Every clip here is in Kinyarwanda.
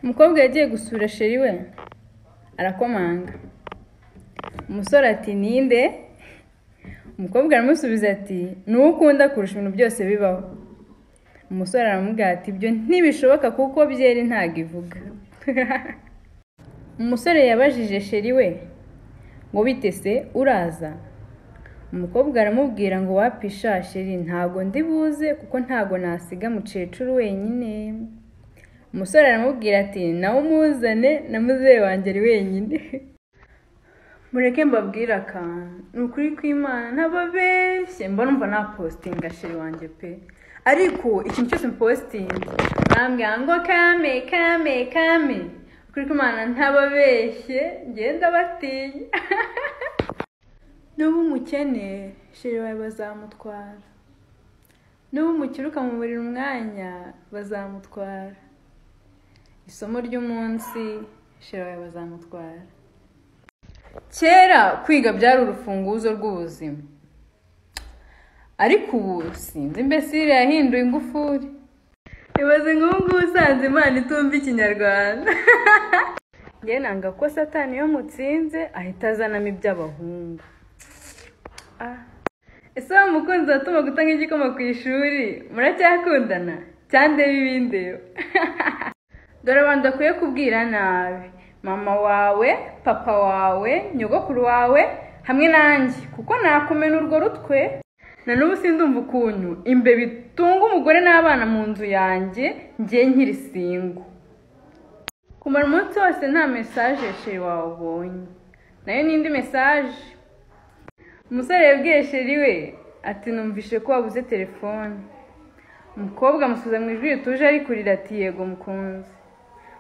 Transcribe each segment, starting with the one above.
Umukobwa yagiye gusura sheri we arakomanga, umusore ati ninde? Umukobwa aramusubiza ati ni uwo ukunda kurusha ibintu byose bibaho, umusore aramubwira ati ibyo ntibishoboka kuko byeri ntago ivuga, umusore yabajije sheri we ngo bite se uraza? Umukobwa aramubwira ngo wapi sha sheri ntago ndibuze kuko ntago nasiga mukecuru wenyine, umusore aramubwira ati nawe umuzane na muzehe wanjye ari wenyine, mureke mbabwire akantu ni ukuri kw'Imana ntababeshye mba numva napositinga sheri wanjye pe, ariko ikintu cyose mpositinga arambwira ngo kame kame kame, ukuri kw'Imana ntababeshye njyewe ndabatinya Nuba umukene sheri wawe bazamutwara, nuba umukire ukamuburira umwanya bazamutwara, isomo ry'umunsi sheri wawe bazamutwara. Kera kwiga byari urufunguzo rw'ubuzima, ariko ubu sinzi imbesire yahinduye ingufuri, ibaze nk'ubu ngubu usanze Imana itumva Ikinyarwanda. Njye nanga ko satani iyo mutsinze ahita azanamo iby'abahungu. Ese wa mukunzi watuma guta nk'igikoma ku ishuri muracyakundana cyangwa ibindeyo dore abantu udakwiye kubwira nabi mama wawe papa wawe nyogokuru wawe hamwe nanjye kuko nakumena urwo rutwe na n'ubu sindumva ukuntu imbeba itunga umugore n'abana mu nzu yanjye ngiye nkiri singo kumara umunsi wose nta mesaje sheri wawe ubonye nayo ni indi mesaje umusore yabwiye sheri we ati numvishe ko wabuze telefone umukobwa amusubiza mu ijwi rituje ari kurira ati yego mukunzi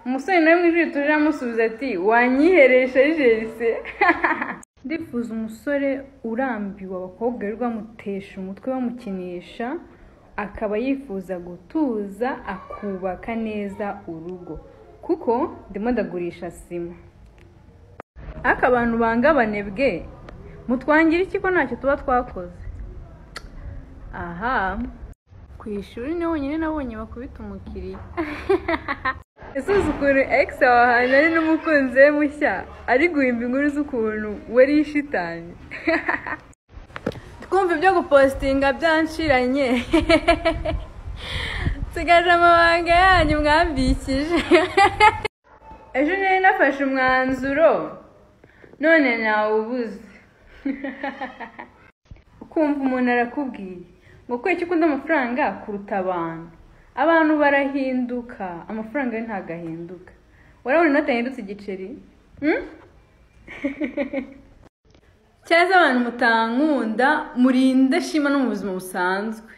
umusore nawe mu ijwi rituje aramusubiza ati wanyihereye sheri jerise ndifuza umusore urambiwe abakobwa birirwa bamutesha umutwe bamukinisha akaba yifuza gutuza akubaka neza urugo kuko ndimo ndagurisha sima ariko abantu banga abanebwe mutwangira iki ko ntacyo tuba twakoze aha ku ishuri ni honyine nabonye bakubita umukiriya ese uzi ukuntu egisi wawe ahantu ari n'umukunzi we mushya ari guhimba inkuru z'ukuntu we ari ishitani twumva ibyo gupositinga byanshiranye nsigaje amabanga yanyu mwambikije ejo nari nafashe umwanzuro none nawubuze ukumva umuntu arakubwiye ngo kubera ko ukunda amafaranga kuruta abantu abantu barahinduka amafaranga yo ntabwo ahinduka warabona inoti yahindutse igiceri Hmm? cyangwa se abantu mutankunda murinde shima no mu buzima busanzwe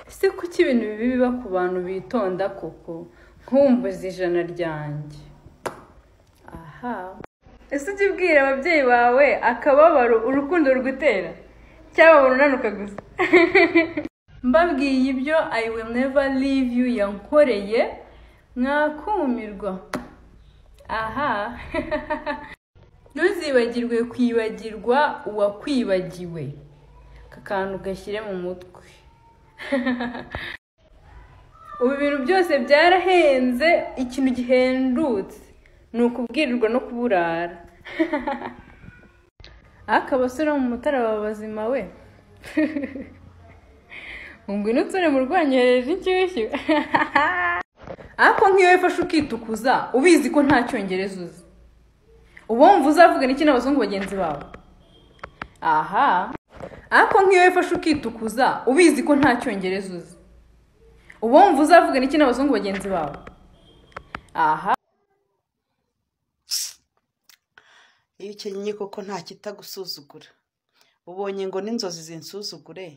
se kuki ibintu bibi biba ku bantu bitonda koko nkumbuza ijana ryanjye aha ese ujya ubwira ababyeyi bawe akababaro urukundo rugutera cyangwa urunanuka gusa mbabwiye ibyo i will never leave you yankoreye mwakumirwa aha ntuzibagirwe kwibagirwa uwakwibagiwe aka kantu gashyire mu mutwe ubu ibintu byose byarahenze ikintu gihendutse ni ukubwirirwa no kuburara ariko abasore bo mu mutara baba bazima we ngwino utsore mu rwanyohereje inshyushyu ariko nk'iyo wifashe ukitukuza ubizi ko nta cyongereza uzi uba wumva uzavugana iki n'abazungu bagenzi bawe aha ariko nk'iyo wifashe ukitukuza ubizi ko nta cyongereza uzi uba wumva uzavugana iki n'abazungu bagenzi bawe aha iyo ukenyeye koko nta kitagusuzugura ubonye ngo n'inzozi zinsuzugure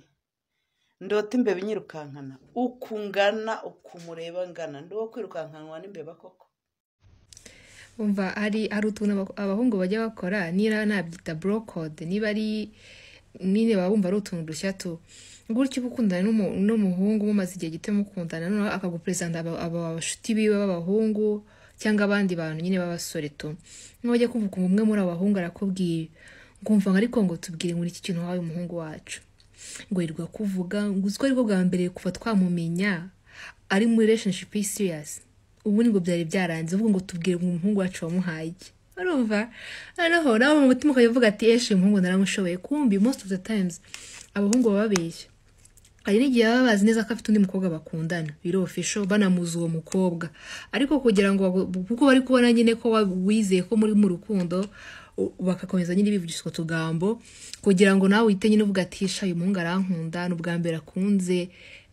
ndote imbeba inyirukankana uku ngana uku mureba ngana ndi uwo kwirukankanwa n'imbeba koko umva hari hari utuntu aba- abahungu bajya bakora niba nabyita burokode niba ari nyine baba bumva ari utuntu dushya tu gutyo uba ukundana n'umu- n'umuhungu mumaze igihe gito mukundana noneho akaguperezanta aba aba- abashuti biwe b'abahungu cyangwa abandi bantu nyine b'abasore tu n'abajya kuvuga umwe muri abo bahungu arakubwiye nkumva ngo ariko ngo tubwire muri iki kintu wawe umuhungu wacu ngo yirirwa kuvuga ngo uziko aribwo bwa mbere kuva twamumenya ari muri relationship serious ubu ni ngo byari byaranze uvuga ngo tubwire ngo umuhungu wacu wamuhaye iki urumva noneho nawe mu mutima ukavuga ati eshi uyu muhungu naramushoboye kumbi most of the times abahungu baba babeshya hari n'igihe baba bazi neza ko afite undi mukobwa bakundana biro ofisho banamuzi uwo mukobwa ariko kugira ngo bago- kuko bari kubona nyine ko wa- wizeye ko muri mu rukundo u- bagakomeza nyine bivugisha utwo tugambo kugira ngo nawe uhite nyine uvuga ati sha uyu muhungu arankunda ni ubwa mbere akunze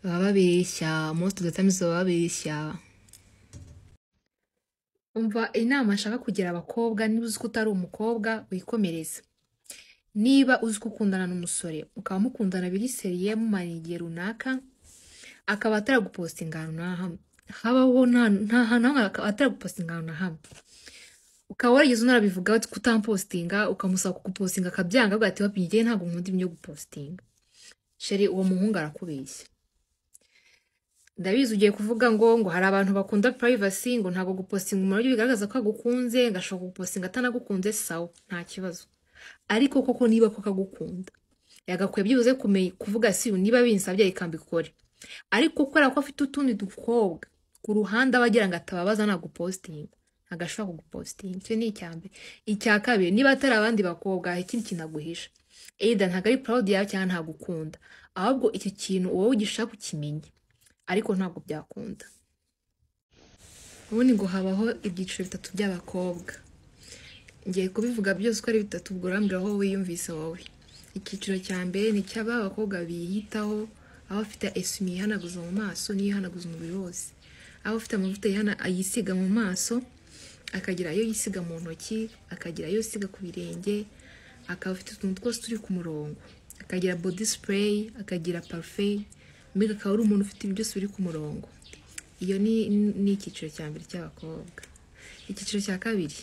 baba babeshya most of the times baba babeshya umva inama nshaka kugira abakobwa niba uzi ko utari umukobwa wikomereze niba uzi ko ukundana n'umusore mukaba mukundana biri seriye mumarana igihe runaka akaba ataragupostinga ahantu na hamwe habaho nta- nta hantu hamwe akaba ataragupostinga ahantu na hamwe ukaba warigeze unarabivuga ko utampostinga ukamusaba kugupostinga akabyanga avuga ati wapimye igihe ntabwo nkunda ibintu byo gupostinga sheri uwo muhungu arakubeshya ndabizi ugiye kuvuga ngo ngo hari abantu bakunda privacy ngo ntabwo gupostinga umuntu aribyo bigaragaza ko agukunze ngo ashobora kugupostinga atanagukunze sawa nta kibazo ariko koko niba koko agukunda yagakwiye byibuze kumenya kuvuga si uyu niba binsabye reka mbikore ariko kubera ko afite utundi dukobwa ku ruhande aba agira ngo atababaza nagupositinga ntabwo ashobora kugupositinga icyo ni icya mbere icya kabiri niba atari abandi bakobwa hari ikindi kintu aguhisha eyida ntabwo ari proud yawe cyangwa ntabwo ukunda ahubwo icyo kintu wowe ugishaka ukimenya ariko ntabwo byakunda ubundi ngo habaho ibyiciro bitatu by'abakobwa ngiye kubivuga byose uko ari bitatu ubwo urambwira aho wiyumvise wowe icyiciro cya mbere ni icy'aba abakobwa biyitaho aho afite esumi yihanaguza mu maso n'iyo yihanaguza umubiri wose aho afite amavuta yihana- yisiga mu maso akagira ayo yisiga mu ntoki akagira ayo yisiga ku birenge akaba afite utuntu twose turi ku murongo akagira body spray akagira parufe mbega akaba ari umuntu ufite ibintu byose biri ku murongo iyo ni ni icyiciro cya mbere cy'abakobwa icyiciro cya kabiri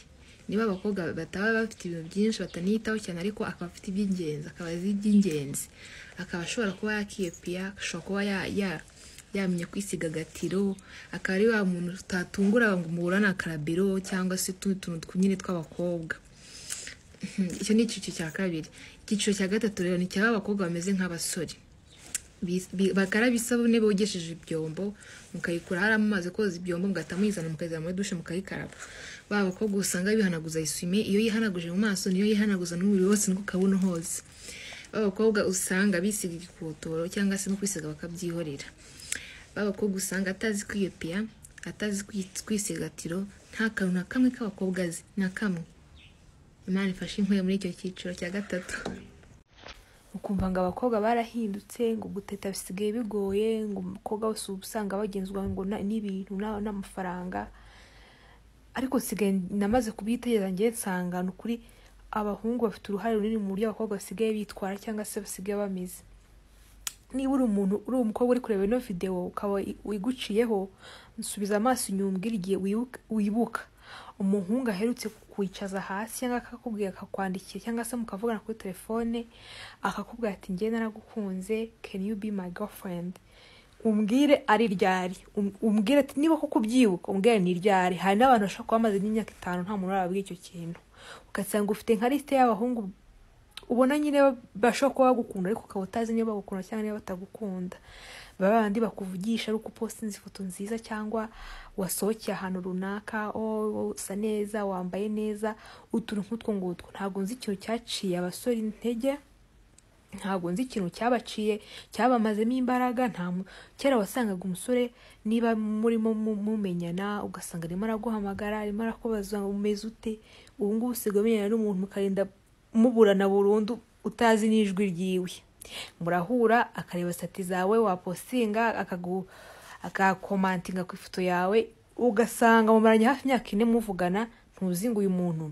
niba abakobwa bataba bafite ibintu byinshi bataniyitaho cyane ariko akaba afite iby'ingenzi akaba azi iby'ingenzi akaba ashobora kuba yakiyepiya ashobora kuba ya, ya yamenya kwisiga agatiro akaba ari wa muntu utatungura ngo muhura na karabiro cyangwa se utundi tuntu tw- nyine tw'abakobwa icyo ni icyiciro cya kabiri icyiciro cya gatatu rero ni cyaba abakobwa bameze nk'abasore Bis- bi- bakaraba isabune bogesheje ibyombo mukayikura harimo amazi koza ibyombo mugahita muyizana mukayizana muri dushe mukayikaraba ba bakobwa usanga bihanaguza isume iyo yihanaguje mu maso niyo yihanaguza n'umubiri wose nuko ukabona hose ba bakobwa usanga bisiga igikotoro cyangwa se no kwisiga bakabyihorera ba bakobwa usanga atazi kwiyopiya atazi kwi- kwisigatiro nta kantu na kamwe k'abakobwa azi na kamwe imana ifashe inkuye muri icyo cyiciro cya gatatu ukumva ngo abakobwa barahindutse ngo guteta bisigaye bigoye ngo umukobwa wese uba usanga bagenzwa ngo na- n'ibintu na- n'amafaranga ariko nsigaye namaze kubyitegereza ngewe nsanga ni ukuri abahungu bafite uruhare runini mu buryo abakobwa basigaye bitwara cyangwa se basigaye bameze niba uri umuntu uri umukobwa uri kureba ino videwo ukaba i- wiguciyeho nsubiza amaso inyuma umbwire igihe wibuka- wibuka umuhungu aherutse kukwicaza hasi cyangwa akakubwira akakwandikira cyangwa se mukavugana kuri telefone akakubwira ati njye naragukunze can you be my girlfriend umbwire ari ryari Um- umbwire ati niba koko ubyibuka umbwire ni ryari hari n'abantu bashobora kuba bamaze n'imyaka itanu nta muntu urababwira icyo kintu ugasanga ufite nka lisite y'abahungu ubona nyine ba- bashobora kuba bagukunda ariko ukaba utazi niba bagukunda cyangwa niba batagukunda baba bandi bakuvugisha ari uko upostinze ifoto nziza cyangwa wasohokeye ahantu runaka o usa neza wambaye neza utuntu nk'utwo ngutwo ntabwo nzi ikintu cyaciye abasore intege ntabwo nzi ikintu cyabaciye cyabamazemo imbaraga nta mu- kera wasangaga umusore niba murimo mu- mumenyana ugasanga arimo araguhamagara arimo arakubaza ngo umeze ute ubu ngubu usigaye umenyana n'umuntu mukarinda muburana burundu utazi n'ijwi ryiwe murahura akareba sati zawe wapostinga akagu akakomantinga ku ifoto yawe ugasanga mumaranye hafi imyaka ine muvugana ntuzi ngo uyu muntu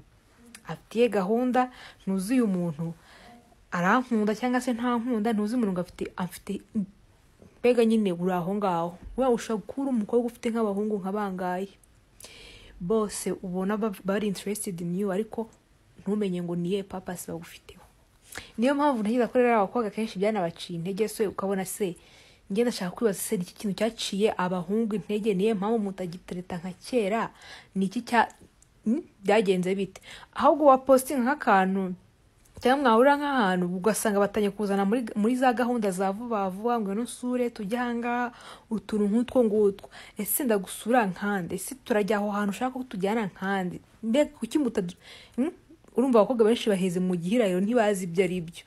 afitiye gahunda ntuzi uyu muntu arankunda cyangwa se ntankunda ntuzi umuntu ngo afite afite mbega nyine uri aho ngaho we ushobora kuba uri umukobwa ufite nk'abahungu nka bangaye bose ubona ba- bari interested in you ariko ntumenye ngo niye papasi bagufiteho niyo mpamvu ntekereza ko rero abakobwa kenshi byanabaciye intege se ukabona se njye ndashaka kwibaza se niki kintu cyaciye abahungu intege niyo mpamvu mutagitereta nka kera niki cya Hmm? byagenze bite ahubwo wapositinga nk'akantu cyangwa mwahurira nk'ahantu ugasanga batangiye kuzana muri muri za gahunda za vuba vuba ngo nusure tujye ahangaha utuntu nk'utwo ngutwo ese ndagusura nkande ese turajya aho hantu ushaka ko tujyana nkande mbega kuki mutadu Hmm? urumva abakobwa benshi baheze mu gihirahiro ntibazi ibyo ari byo